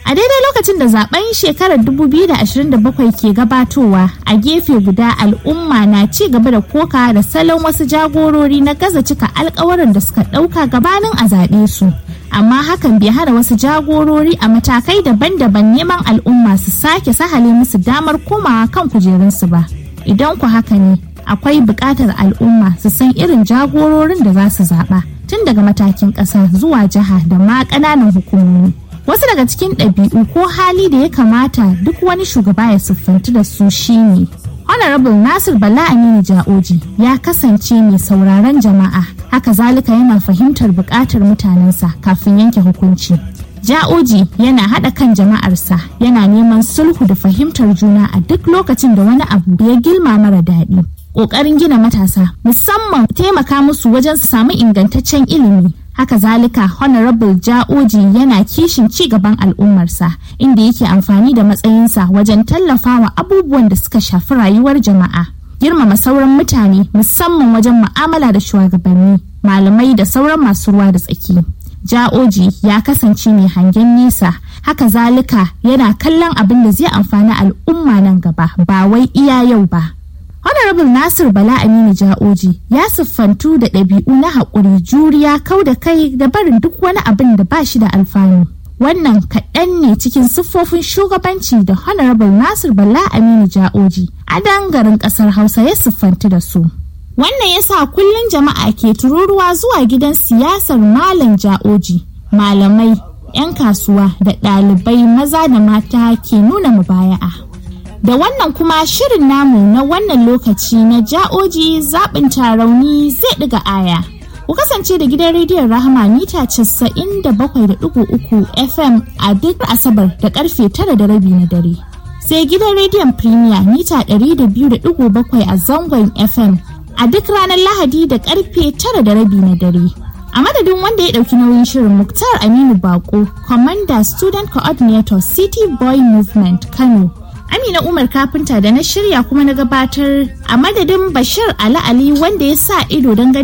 A daidai lokacin da zaben shekarar 2027 ke gabatowa a gefe guda al'umma na ci gaba da koka da salon wasu jagorori na gaza cika alkawarin da suka ɗauka gabanin a zaɓe su. Amma hakan bai hana wasu jagorori a matakai daban-daban neman al'umma su sake sahale musu damar komawa kan kujerunsu ba. Idan ku haka ne, akwai buƙatar al'umma su san irin jagororin da za su zaɓa tun daga matakin ƙasa zuwa jiha da ma ƙananan hukumomi. Wasu daga cikin ɗabi'u ko hali da ya kamata duk wani shugaba ya siffanci da su shine. Honorable Nasir Bala Aminu Ja'oji ya kasance mai sauraron jama'a, haka zalika yana fahimtar buƙatar mutanensa kafin yanke hukunci. Ja'oji yana haɗa kan jama'arsa yana neman sulhu da fahimtar juna a duk lokacin da wani abu ya gilma mara daɗi. Ƙoƙarin gina matasa musamman taimaka musu wajen su samu ingantaccen ilimi haka zalika honorable ja'oji yana kishin ci gaban al'ummarsa inda yake amfani da matsayinsa wajen tallafawa abubuwan da suka shafi rayuwar jama'a girmama sauran mutane musamman wajen mu'amala da shugabanni malamai da sauran masu ruwa da tsaki ja'oji ya kasance mai hangen nesa haka zalika yana kallon abin da zai amfani al'umma nan gaba ba wai iya yau ba Honorable Nasir Bala Aminu Ja'oji ya siffantu da ɗabi'u na haƙuri juriya kau da kai da barin duk wani abin da ba shi da alfanu. Wannan kaɗan ne cikin siffofin shugabanci da Honorable Nasir Bala Aminu Ja'oji a dangarin ƙasar Hausa ya siffantu da su. Wannan ya sa kullum jama'a ke tururuwa zuwa gidan siyasar Malam Ja'oji, malamai, 'yan kasuwa da ɗalibai maza da mata ke nuna mubaya'a. da wannan kuma shirin namu na wannan lokaci na ja'oji zaɓin tarauni zai ɗiga aya. Ku kasance da gidan rediyon Rahama mita 97.3 FM a duk Asabar da karfe tara da rabi na dare. Sai gidan rediyon Premier mita 200.7 a zangon FM a duk ranar Lahadi da karfe tara da rabi na dare. A madadin wanda ya ɗauki nauyin shirin Muktar Aminu Bako, Commander Student Coordinator City Boy Movement Kano. Amina Umar kafinta da na shirya kuma na gabatar a madadin Bashir Ali Ali wanda ya sa ido don